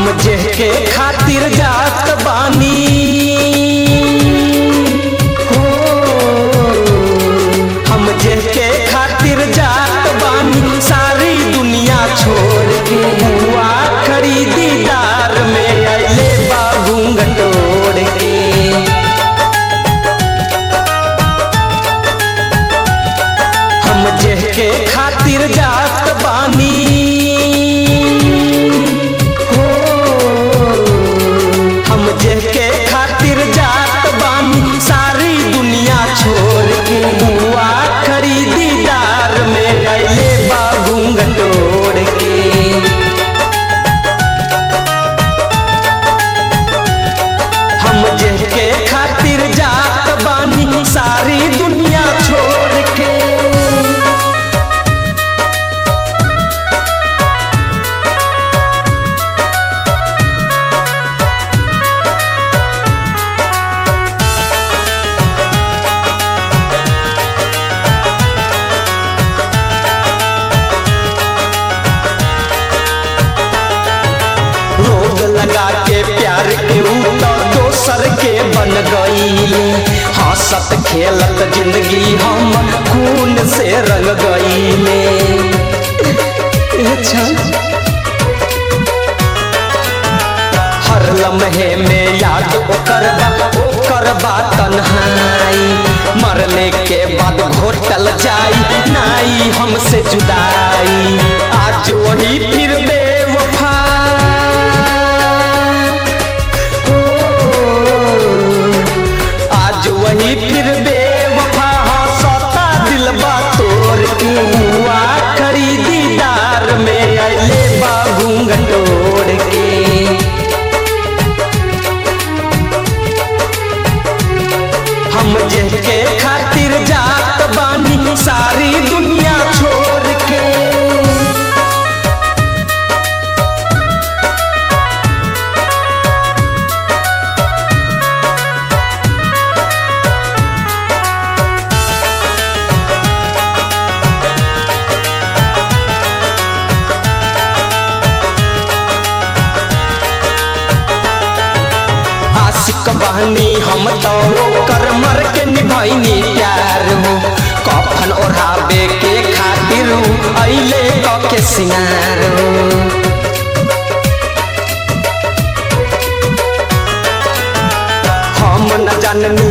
हम जेके खातिर जात बानी हो हम जेके खातिर जात बानी सारी दुनिया छोड़ के हुआ खरीदीदार में अले बाबू गटोड़ के हम जेके खातिर जात बानी हो हम जेके खातिर जात बानी सारी दुनिया छोड़ के बुआ खरीदीदार में अले बाबू गटोड़ के हम जेके खातिर जात बानी सारी दुनिया छोड़ के रोग लगा के प्यार के ऊ तो दोसर के बन गईले हंसत खेलत जिंदगी हम खून से रंग गईले अच्छा हर लम्हे में याद ओकर बा ओकर बा तन्हाई मरने के बाद घोटल जाई नाई हमसे जुदाई आज वही फिर बेवफा हो, आज वही फिर बेवफा हंसता दिलबा तोड़ के हुआ खरीदीदार में अले बाबू गटोड़ के हम जेके खातिर जात बानी सारी दुनिया छोड़ के आशिक बहनी हम तो ओकर मर के निभाइनी प्यार हो कफन ओढ़ावे के खातिर अइले क के सिंगार हो हम न जाननी